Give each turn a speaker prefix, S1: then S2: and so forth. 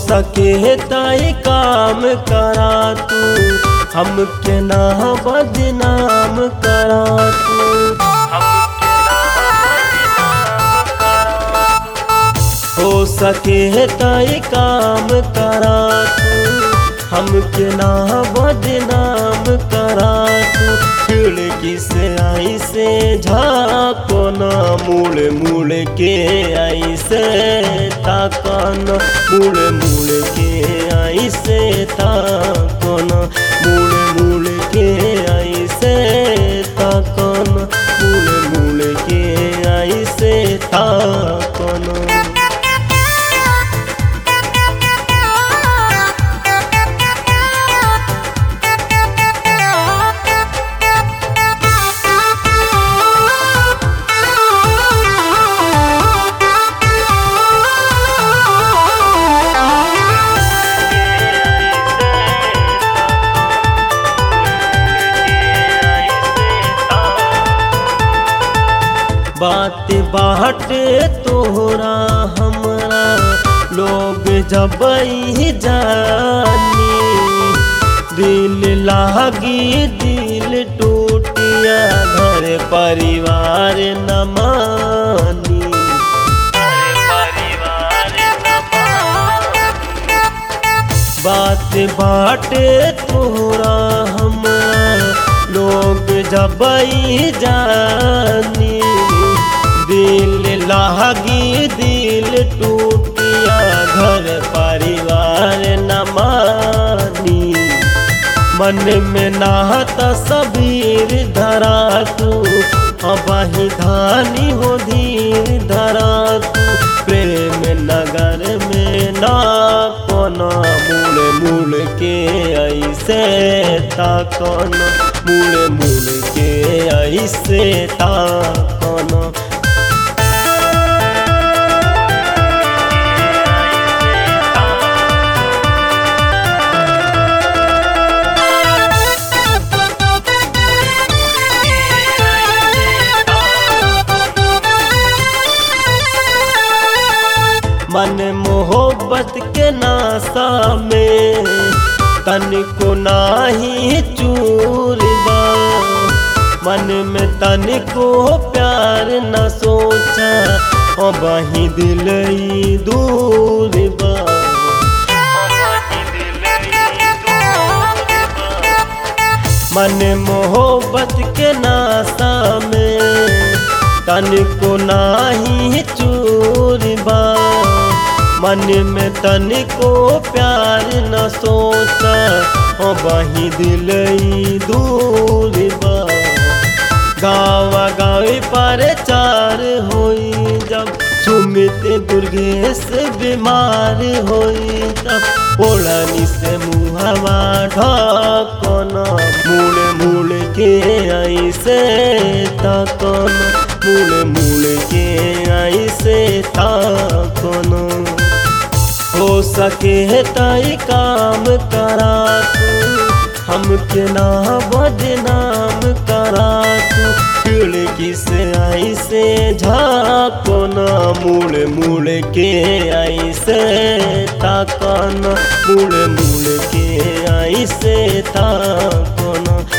S1: सके ताई काम करा तू हमके ना बदनाम करा तू हो सके ताई काम करा तू हमके ना बदनाम करा तू खिड़की से आई से झाको ना मुड़ मुड़ के आई से ताकन मुड़ मुड़ के आई से ताकन मुड़ मुड़ के आई से ताकन मुड़ मुड़ के आई से ताकन बात बाटे तोहरा हमरा लोग जब जानी दिल लागी दिल टूटिया घर परिवार न मानी बात बाटे तोहरा हमरा लोग जब जानी दिल लागी दिल टूटिया घर परिवार न मानी मन में नाहत सबीर धरा तू अबही धानी हो धीर धरा तू प्रेम नगर में ना कोना मुड़ मुड़ के ऐसे ताकन मुड़ मुड़ के ऐसे ताकन मन मोहब्बत के नासा में तन को नाही चूर बा मन में तन को प्यार न सोचा ओ बही दिल दूर बा मन मोहब्बत के नासा में तन को नाही चूर बा मन में तन को प्यार न सोचा ओ बही दिल दूर बा गावा गावे पर चार होई जब सुमित दुर्गेश बीमार होई तब ओढ़नी से मुहवा ढकन मुड़ मुड़ के आई से तकन मुड़ मुड़ के आई से तकन हो सके ताई काम करा तू हमके ना बदनाम करा तू खिड़की से आई से झाको ना मुड़ मुड़ के आई से ताकन मुड़ मुड़ के आई से ताकन